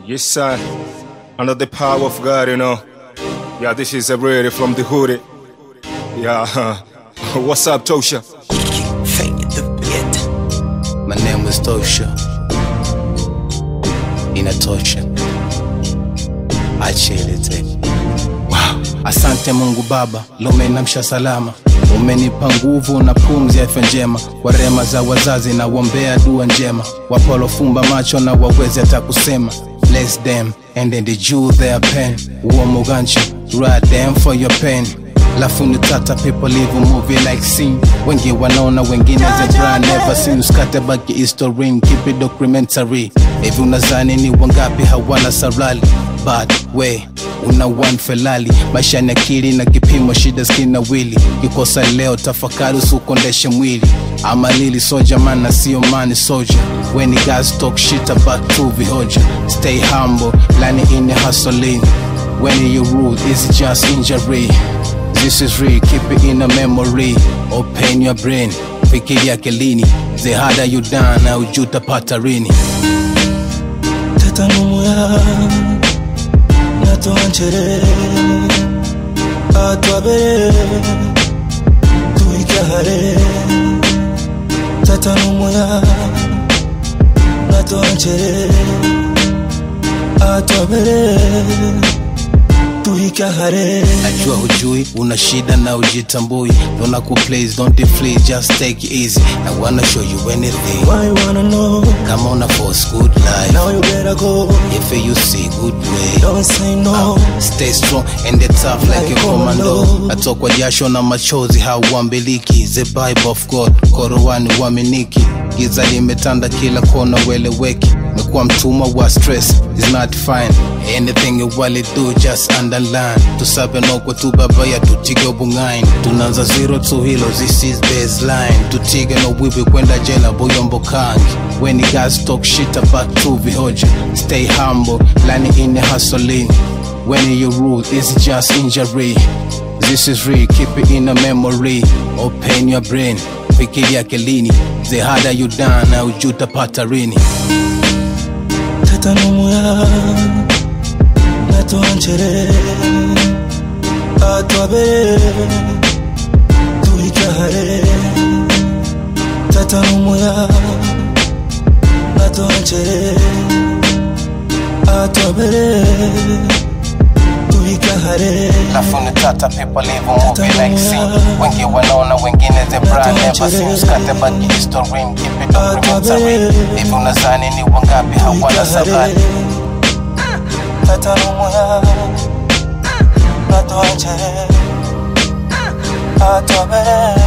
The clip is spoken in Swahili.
Yes, sir. Under the power of God, you know. Yeah, this is a really from the hood. Yeah. What's up, Tosha? Fake the beat. My name is Tosha. Inatosha. Achelete. Wow. Asante Mungu Baba, lumenamsha salama, umenipa nguvu na pumzi ya afya njema, kwa rema za wazazi na wombea dua njema, wapolofumba macho na wawezi hata kusema bless them and then the Jew their pen, uo muganchi right them for your pain lafuni tata people live a movie like scene wengi wanaona wengine the brand never seen uskate baki history keep it documentary hivi unazani ni wangapi hawana sarali bad way una one felali maisha ni akili na kipimo shida skina wili kikosa leo tafakari usukondeshe mwili ama lili soja mana sio mani soja when you guys talk shit about tu vihoja stay humble lani in the hustling when you rule it's just injury This is real, keep it in a memory. Open your brain, fikiria akilini. The harder you down, na ujuta patarini. teta n'umuya natonchere atwabere tuikahare teta n'umuya natonchere atwabere tuikahare Najua hujui, una shida na ujitambui. Don't kuplace, don't deflate, just take it easy. I wanna show you anything. why you wanna know Come on, a force good life. now you better go If you see good way. don't say no Stay strong and the tough like a commando. Atokwa jasho na machozi hauambiliki. The Bible of God, Korowani waminiki. Giza limetanda kila kona, weleweki. Mekuwa mtumwa wa stress, is not fine. Anything you wali do, just underline. Tusabe nokwa tu babaya, tutige ubungain. Tunaanza zero to hilo, this is baseline. Tutige no wibi kwenda jela, boyombo kangi. When you guys talk shit about tu vihoja, stay humble, lani in the hustling. When you rule, it's just injury. This is real, keep it in a memory. Open your brain, fikiria akilini. The harder you down, na ujuta patarini. teta n'umuya natonchere atwabere tuikahare teta n'umuya natonchere atwabere tuikahare Lafuni tata people live a movie like scene. Wengi wanaona wengine the brand never seen. Usikate baki history, keep it documentary. Hivi unazani ni wangapi hawana sabani? teta n'umuya natonchere atwabere